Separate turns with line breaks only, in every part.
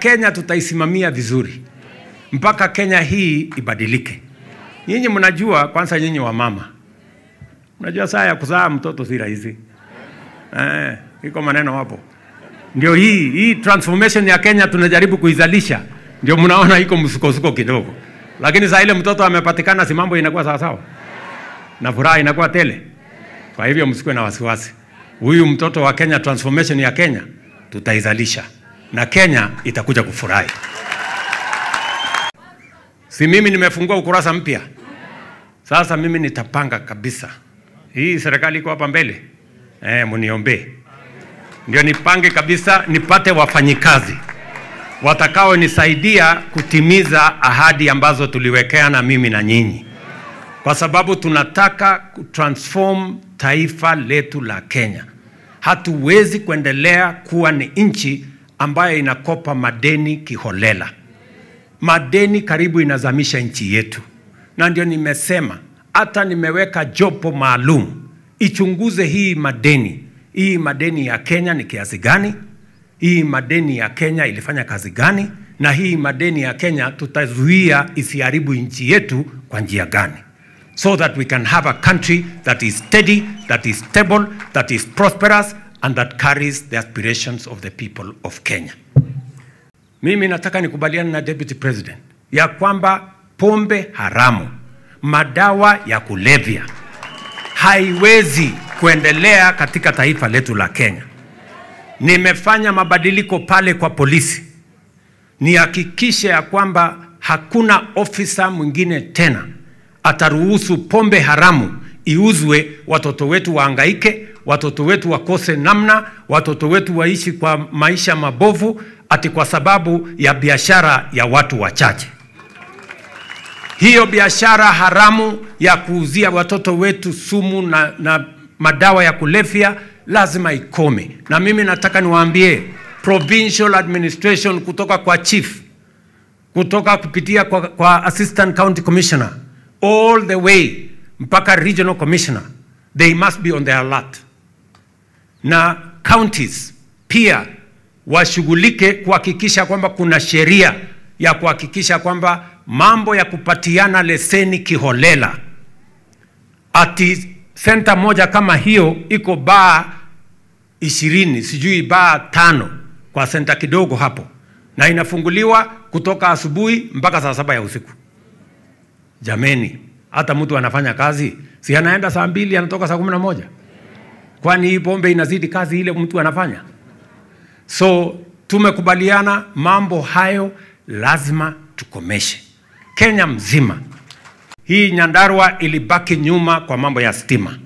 Kenya tutaisimamia vizuri mpaka Kenya hii ibadilike. Nyinyi mnajua, kwanza nyinyi wa mama mnajua saa ya kuzaa mtoto si rahisi eh, iko maneno hapo. Ndio hii hii transformation ya Kenya tunajaribu kuizalisha, ndio mnaona iko msukosuko kidogo, lakini saa ile mtoto amepatikana, si mambo inakuwa sawa sawa na furaha inakuwa tele. Kwa hivyo msikuwe na wasiwasi, huyu mtoto wa Kenya, transformation ya Kenya tutaizalisha na Kenya itakuja kufurahi. Si mimi nimefungua ukurasa mpya sasa, mimi nitapanga kabisa. Hii serikali iko hapa mbele eh, mniombee ndio nipange kabisa, nipate wafanyikazi watakaonisaidia kutimiza ahadi ambazo tuliwekeana mimi na nyinyi, kwa sababu tunataka kutransform taifa letu la Kenya. Hatuwezi kuendelea kuwa ni nchi ambayo inakopa madeni kiholela. Madeni karibu inazamisha nchi yetu, na ndio nimesema hata nimeweka jopo maalum ichunguze hii madeni. Hii madeni ya Kenya ni kiasi gani? Hii madeni ya Kenya ilifanya kazi gani? Na hii madeni ya Kenya tutazuia isiharibu nchi yetu kwa njia gani? So that we can have a country that is steady, that is stable, that is prosperous and that carries the aspirations of the people of Kenya. Mimi nataka nikubaliane na Deputy President ya kwamba pombe haramu, madawa ya kulevya haiwezi kuendelea katika taifa letu la Kenya. Nimefanya mabadiliko pale kwa polisi, nihakikishe ya kwamba hakuna ofisa mwingine tena ataruhusu pombe haramu iuzwe, watoto wetu waangaike, watoto wetu wakose namna, watoto wetu waishi kwa maisha mabovu, ati kwa sababu ya biashara ya watu wachache. Hiyo biashara haramu ya kuuzia watoto wetu sumu na, na madawa ya kulevya lazima ikome, na mimi nataka niwaambie provincial administration kutoka kwa chief, kutoka kupitia kwa, kwa assistant county commissioner all the way mpaka regional commissioner, they must be on their alert, na counties pia washughulike kuhakikisha kwamba kuna sheria ya kuhakikisha kwamba mambo ya kupatiana leseni kiholela, ati senta moja kama hiyo iko baa ishirini sijui baa tano kwa senta kidogo hapo, na inafunguliwa kutoka asubuhi mpaka saa saba ya usiku. Jameni, hata mtu anafanya kazi si anaenda saa mbili anatoka saa kumi na moja kwani hii pombe inazidi kazi ile mtu anafanya? So tumekubaliana mambo hayo lazima tukomeshe. Kenya mzima hii Nyandarua ilibaki nyuma kwa mambo ya stima.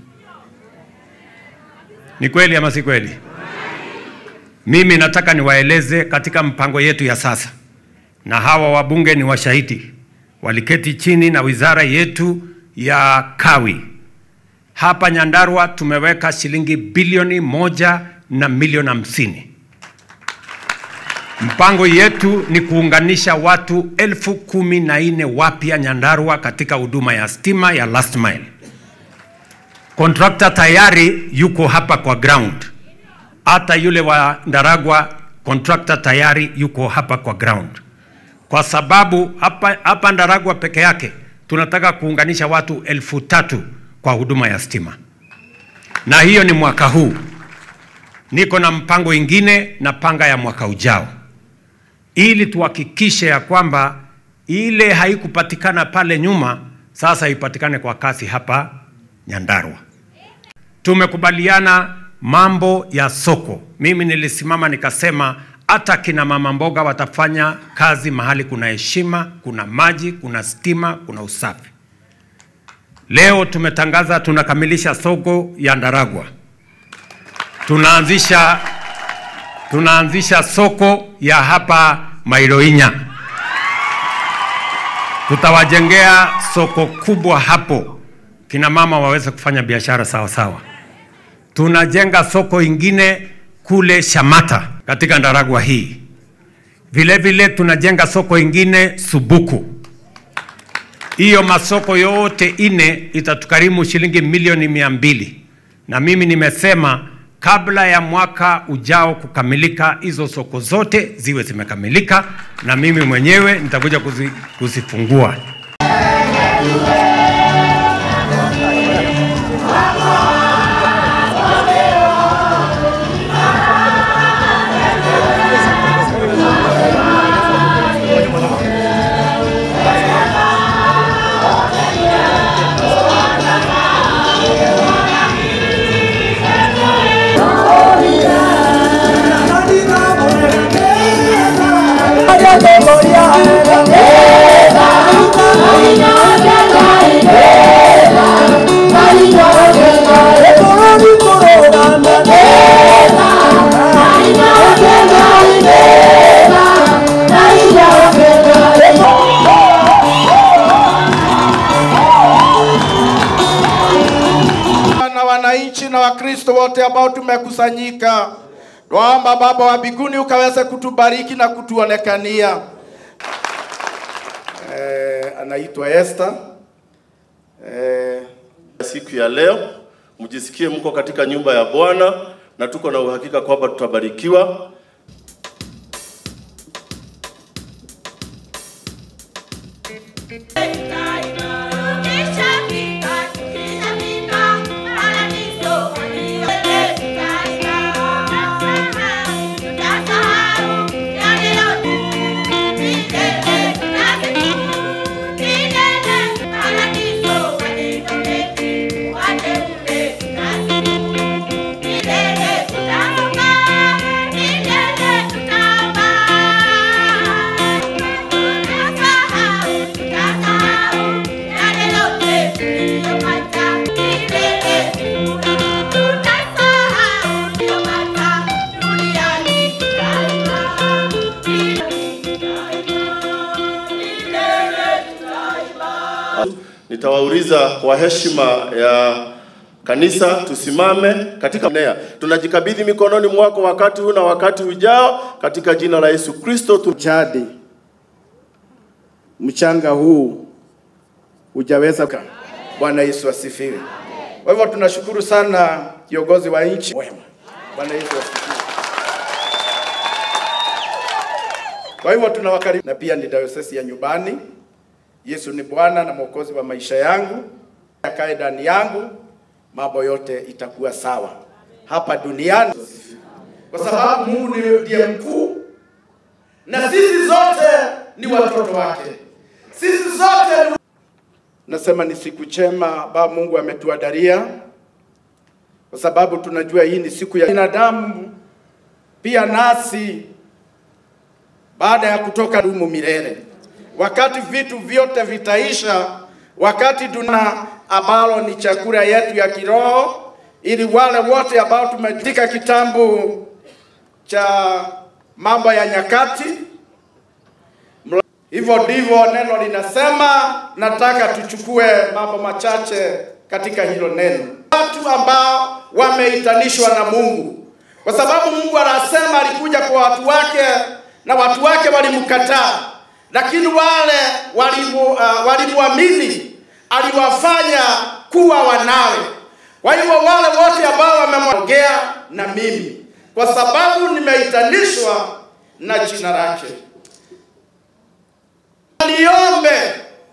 Ni kweli ama si kweli? Mimi nataka niwaeleze katika mpango yetu ya sasa, na hawa wabunge ni washahidi, waliketi chini na wizara yetu ya kawi hapa Nyandarua tumeweka shilingi bilioni moja na milioni hamsini. Mpango yetu ni kuunganisha watu elfu kumi na nne wapya Nyandarua katika huduma ya stima ya last mile. Kontrakta tayari yuko hapa kwa ground, hata yule wa Ndaragwa kontrakta tayari yuko hapa kwa ground, kwa sababu hapa, hapa Ndaragwa peke yake tunataka kuunganisha watu elfu tatu kwa huduma ya stima, na hiyo ni mwaka huu. Niko na mpango ingine na panga ya mwaka ujao, ili tuhakikishe ya kwamba ile haikupatikana pale nyuma sasa ipatikane kwa kasi hapa Nyandarua. Tumekubaliana mambo ya soko. Mimi nilisimama nikasema hata kina mama mboga watafanya kazi mahali kuna heshima, kuna maji, kuna stima, kuna usafi. Leo tumetangaza tunakamilisha soko ya Ndaragwa, tunaanzisha tunaanzisha soko ya hapa Mailoinya, tutawajengea soko kubwa hapo, kina mama waweze kufanya biashara sawa sawa. Tunajenga soko ingine kule Shamata katika Ndaragwa hii. Vile vile tunajenga soko ingine Subuku. Hiyo masoko yote ine itatukarimu shilingi milioni mia mbili na mimi nimesema kabla ya mwaka ujao kukamilika, hizo soko zote ziwe zimekamilika, na mimi mwenyewe nitakuja kuzi, kuzifungua.
na wananchi na Wakristo wote ambao tumekusanyika, naomba Baba wa mbinguni ukaweze kutubariki na kutuonekania. Eh, anaitwa Esther. Eh,
Siku ya leo mjisikie mko katika nyumba ya Bwana na tuko na uhakika kwamba tutabarikiwa. Nitawauliza kwa heshima ya kanisa tusimame katika nea. Tunajikabidhi mikononi mwako wakati huu na wakati ujao katika jina la Yesu Kristo. Tu...
jadi mchanga huu hujaweza. ka- Bwana Yesu asifiwe. Kwa hivyo tunashukuru sana kiongozi wa nchi wema. Bwana Yesu asifiwe. Kwa hivyo tunawakaribisha, na pia ni dayosesi ya nyumbani. Yesu ni Bwana na Mwokozi wa maisha yangu, akae ndani yangu, mambo yote itakuwa sawa hapa duniani, kwa sababu Mungu ni- ndiye mkuu na sisi zote ni watoto wake, sisi zote ni... Nasema ni siku chema ambayo Mungu ametuandalia, kwa sababu tunajua hii ni siku ya binadamu, pia nasi baada ya kutoka dumu milele, wakati vitu vyote vitaisha, wakati tuna ambalo ni chakula yetu ya kiroho, ili wale wote ambao tumetika kitabu cha mambo ya nyakati Mla- hivyo ndivyo neno linasema. Nataka tuchukue mambo machache katika hilo neno, watu ambao wameitanishwa na Mungu, kwa sababu Mungu anasema alikuja kwa watu wake na watu wake walimkataa, lakini wale walimu, uh, walimwamini aliwafanya kuwa wanawe. Kwa hivyo wale wote ambao wamemwongea na mimi, kwa sababu nimeitanishwa na jina lake niombe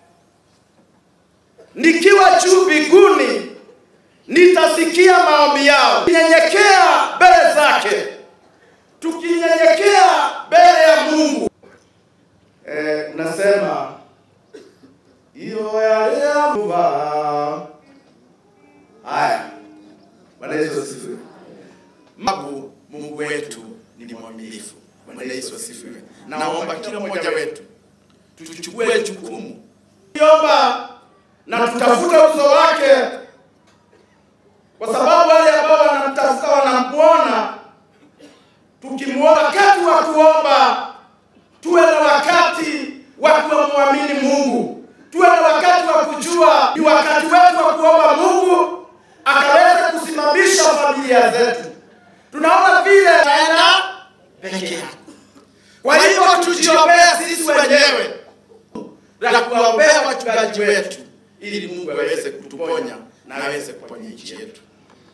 nikiwa juu mbinguni, nitasikia maombi yao. Nyenyekea mbele zake, tukinyenyekea mbele ya Mungu. Eh, nasema hiyo yaliyamuva haya. Bwana Yesu asifiwe. Magu Mungu wetu ni mwaminifu. Bwana Yesu asifiwe. Naomba kila mmoja wetu tuchukue jukumu omba na tutafute uso wake, kwa sababu wale ambao wanamtafuta wanamwona. Tukimwona wakati wa kuomba, tuwe na wakati wa kumwamini Mungu, tuwe na wakati wa kujua ni wakati wetu wa kuomba Mungu akaweza kusimamisha familia zetu. Tunaona vile taenda peke yako. Kwa hivyo tujiombea sisi wenyewe la kuwaombea wachungaji wetu ili Mungu aweze kutuponya na aweze kuponya nchi yetu.